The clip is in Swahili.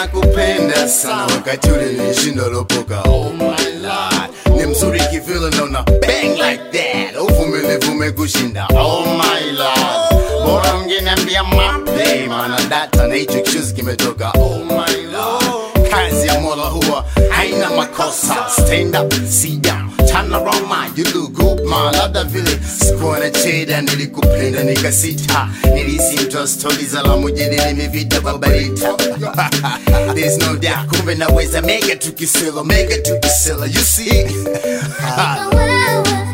nakupenda sana wakati ule nilishinda lopoka oh my lord ni mzuri kivile naona bang like that uvumilivu umekushinda oh my lord bora ungeniambia mape maana data na hicho kichuzi kimetoka oh my lord kazi ya mola huwa haina makosa stand up sit down turn around my you look good ma labda vile sikuwa na cheda nilikupenda nikasita nilisi mtoa stori za la mujini nimevita babarita there's no doubt kumbe naweza mega tukisela mega tukisela you see Wewe